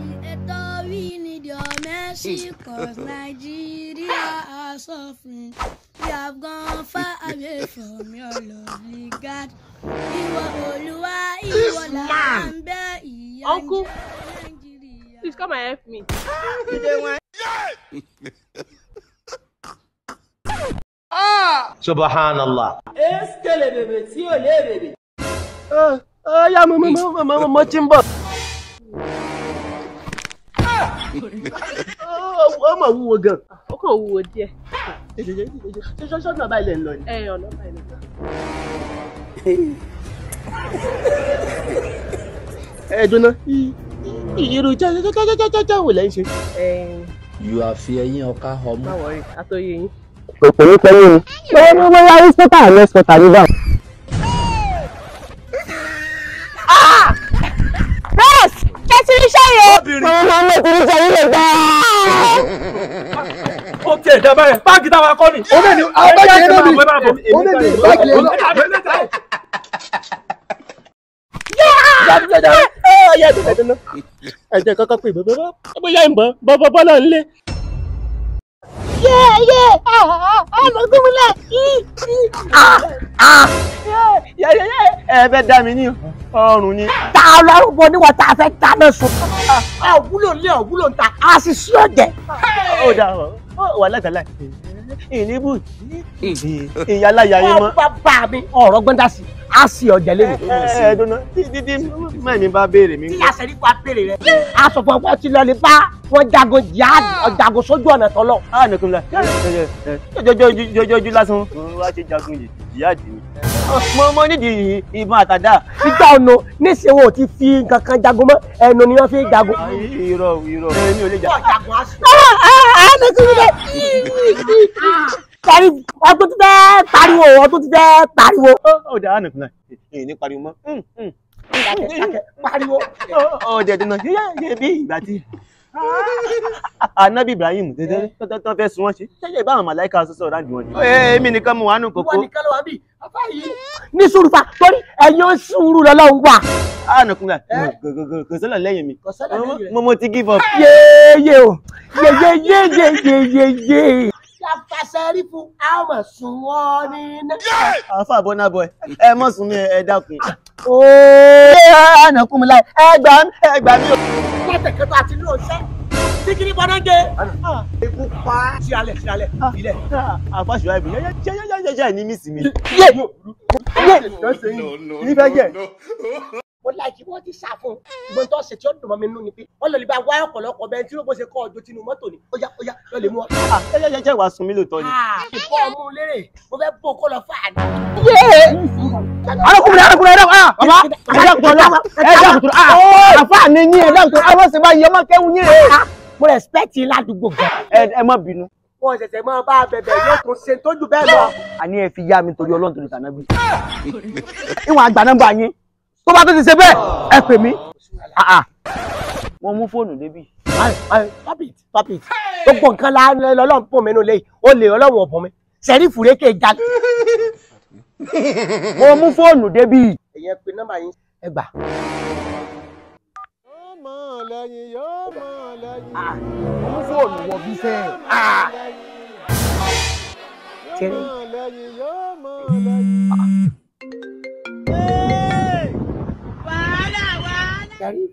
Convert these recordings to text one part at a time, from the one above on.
Creator, we need your mercy, cause Nigeria are suffering. We have gone far away from your lovely God. Ìwọ Olúwa, ìwọ là ń bẹ̀ ìyà ń Uncle. jẹ Nàìjíríà. Please come and help me. subhanallah. Eskele bèbè tí ò lé bèbè. ọ̀ya mo mo mo mo mo ti ń bọ̀. ọmọ wúwo gan. Ó kàn wúwo díẹ̀. ṣọ́ṣọ́ bá ilẹ̀ ń lọ ni. Ẹ ọ̀nà báyìí lọ. ẹ dúná irú jẹ́jẹ́jẹ́jẹ́jẹ́ wò lẹ́ ń ṣe. You are fi ẹyin ọká ọmọ. Má wọrí, àtọyé yín. kò ní pẹ́ yín o. wọ́n ní wọ́n yára sọ́tà àlẹ́ sọ́tà ní báwọn. Bẹ́ẹ̀sì, ṣé ti rí ṣẹ́yẹ? ọmọ ọmọ ti ń jẹ ilé gbà. ó tiẹ̀ dá báyẹn báàgì táwa kọ́ ni. ó bẹ̀ ni báàgì báàgì yẹn máa náà ni. bọ̀ ẹ máa bọ̀. Ó lè ní báàgì yẹn náà. ẹ̀jẹ̀ kọ́kọ́ pé bàbá bóyá ń bọ̀ bọ́ bọ́lá ń lé. Yé yé ọmọ gómìnà ẹ fẹ́ dá mi ní ọrùn ni. Ta ọlọ́run bo níwọ̀n tá a fẹ́ dáná sun. Ọ̀wúlò lé ọ̀wúlò ń ta. A sì sí ọ̀jẹ̀. ó dà ọ wà látàlá ìníbù ìyá aláya yín mọ́. Wọ́n bá bá mi ọ̀rọ̀ gbọ́ndà sí. A sì ọ̀jẹ̀ lé mi. ẹ ẹ dúná títí mẹ́mi bá béèrè mi. Tí àṣẹrí wa béèrè rẹ̀. A sọ fún ọgbọ́n tí lọ lè bá wọn jagun jihad ọ̀jagun sójú ọ̀nà tọ́lọ̀. a nìkan la jọjọjú lásán wá ṣe jagun yìí ìyá àdì mi. mo mo nídìí ìbọn àtàdá. Ìgbà ọ̀nà níṣẹ́ wọn ò ti fi nǹkan kan jagun mọ́ ẹnu ni wọ́n fi jagun. irọ́ irọ́ èmi ò lè jà. Ọ̀jagun á sì. Kẹ́rì ọdún ti fẹ́ pariwo ọdún ti fẹ́ pariwo. ó dà á nìkan la èyí ní pariwo mọ́. Dákẹ́, dákẹ́, Pariwo. ó dẹ̀ dùnà yẹ bí ìgbà tí anabi ibrahim tó fẹ́ sun wọ́n ṣe ṣẹ́yẹ́ ìbáwọn màláìka sọ́sọ́ ọ̀rá jù wọ́n ni. èmi nìkan mo wà nù kókó. Wọ́n nìkan ló wà bí. Afá yìí. Ní sùúrù fa torí ẹ̀yin sùúrù lọ́lọ́run wà. a nìkan la kò sọ́lọ̀ lẹ́yìn mi Kò sọ́lọ̀ lẹ́yìn rẹ̀. mo mo ti give up. Yéèyé o. Yéyéyéyéyéyé. Yàtàṣẹ́ rí fún àwọn sùn wọ́n ní iná. àfa bọ́nà bọ̀ ẹ mọ̀ sún mi ẹ dákun. Ooo. ànàkùn mi láì ẹ gbà mí ẹ gbà mí o. Lọ́tẹ̀kẹ́tọ̀ àti ní òṣẹ́. Síkiri bọ́dá gé. Ikú pa. Sí alẹ̀ sí alẹ̀. Ilẹ̀. àfa ṣùgbọ́n ibi yẹ́yẹ́yẹ́yẹ́ ní mísì mi. Yé. Yé. nífẹ̀ẹ́ jẹ́ mo láìkí wọ́n ti sá fún un gbọ́n tó ṣe tí ó dùn mọ́ mi nínú ni pé wọ́n lọ lè bá wá ọ̀pọ̀lọpọ̀ bẹ́ẹ̀ tí ó bó ṣe kọ́ ọjọ́ tinú mọ́tò ni ó yá ó yá lọ lè mú ọ. yẹ́yẹ́yẹ́ wàá sun mí lóòótọ́ ni. ìfọ́ ọmú lérè mo fẹ́ bó kó lọ fà á ní. arákùnrin arákùnrin ẹ̀dá ah bàbá ẹ̀dá kùtù ọ̀la ẹ̀dá kùtù ah àfa ni yín ẹ̀dá kùtù àwọn sì máa yẹ ọmọ kẹ́hún yín rè mo respect yín ládùúgbò gan. é ẹ má bínú. wọ́n ṣẹ̀ṣẹ̀ máa bá a bẹ̀bẹ̀ yóò tún ṣe tó jù bẹ́ẹ̀ lọ. àní ẹ fi yá mi torí ọlọ́run torí tànàbí. ìwọ̀n àgbà nọ́mbà yín tó bá tó ti ṣe bẹ́ẹ̀ ẹ pè mí. wọ́n mú fóònù débì. stop it stop it gbogbo nǹkan la lọ́lọ́run pọ̀ mẹ́nu lẹ́yìn ó lè ọlọ́run ọ̀pọ̀ mi sẹ́rí fúrékè já. wọ́n mú fóònù débì. ẹ̀yẹ pe nọ́mbà yín ẹ gbà. mú fóònù wọ bí sẹ́ẹ̀. Tẹ́rí. Tẹ́rí.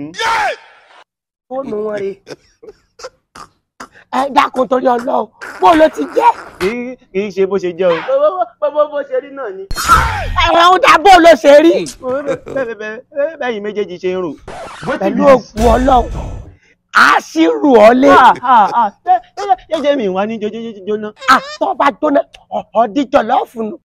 fóònù wọn rè ẹ dákun torí Ọlọ́run bó ló ti jẹ́. kì í kì í ṣe bó ṣe jẹ́ o. bó bó ṣe rí náà ni. ẹ̀rọ ń dá bó ló ṣe rí. bẹ́yìn méjèèjì ṣe ń rò. pẹ̀lú òkú Ọlọ́run a sì rù ọ́ lé. jẹ́jẹ́ mi wá ní jójójóná. àtọ́ bá jóná ọ̀ọ́díjọ lọ́ọ̀fù nù